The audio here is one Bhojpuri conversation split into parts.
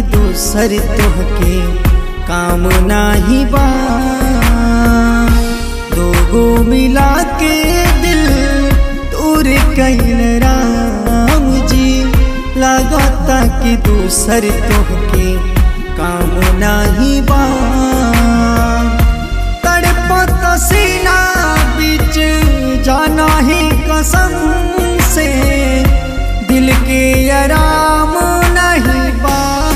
दूसर तोहके काम नाही बा दोगो मिला के दिल दूर कैल राम जी लागता कि दूसर तोहके काम नाही बा तड़पत सीना बीच जाना ही कसम से दिल के आराम नहीं बा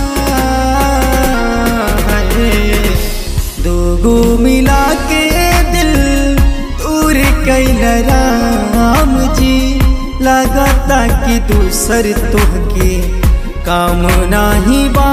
दोगो मिला के दिल दूर कैल राम जी लगता कि दूसर तोहके काम नाही बा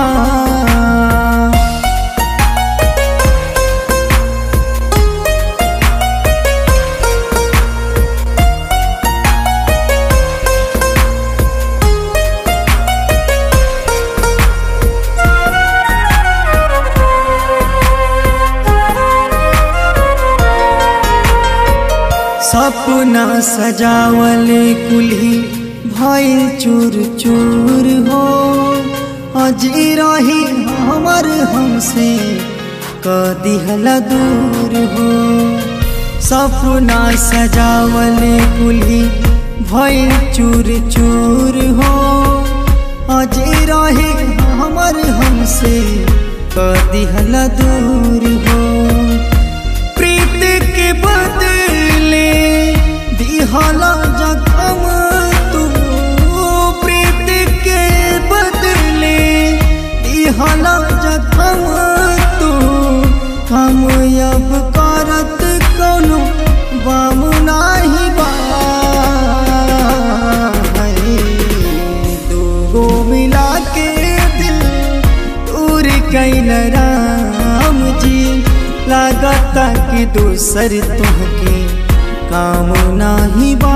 सपना सजावले कुल्ही भइल चूर चूर हो अजी रही हमर हमसे कदिहल दूर हो सपना सजावले कुल्ही भइल चूर चूर हो अजी रही हमर हमसे कदिहल दूर हो प्रीत के बदले दिहला जखम तू प्रीत के बदले दिहला जखम तू हम अब करत कोनो बाम नाही बा दूगो मिला के दिल दूर कैल राम जी लागता कि दूसर तुहके काम नाही बा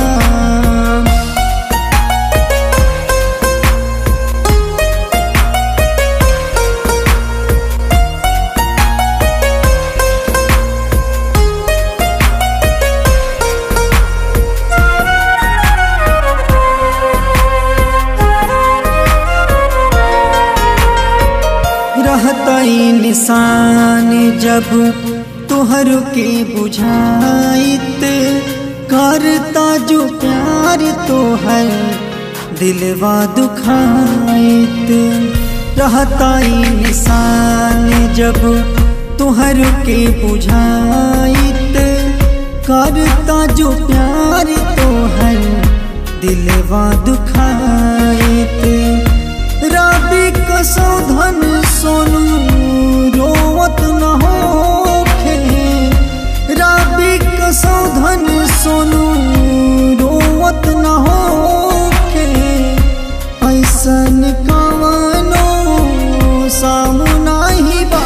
रहतई निशान जब तुहर के बुझाइत करता जो प्यार तोहर दिलवा दुखाइत रहतई निशान जब तुहर के बुझाइत करता जो प्यार तोहर दिलवा दुखाइत रबी कसौधन सोनू रोवत न होखे रबी कसौधन सोनू रोवत न होखे ऐसन कवनो सामना ही बा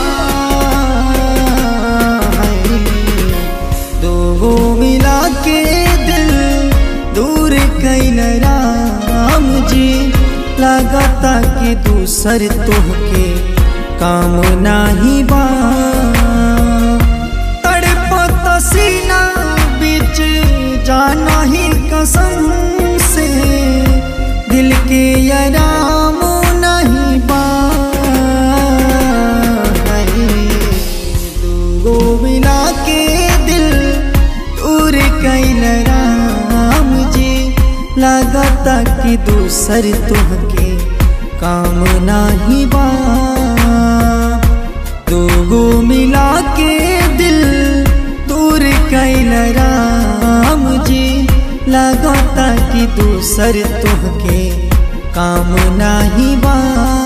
दोगो मिला के दिल दूर कैल राम जी लगता कि दूसर तोहके काम नाही बा तड़पत सीना बीच जाना ही कसम से दिल के आराम नहीं बा दूगो मिला के दिल दूर कैल राम जी लगता कि दूसर तुहके काम नाही बा दोगो मिला के दिल दूर कैल राम जी लगता कि दूसर तुहके काम नाही बा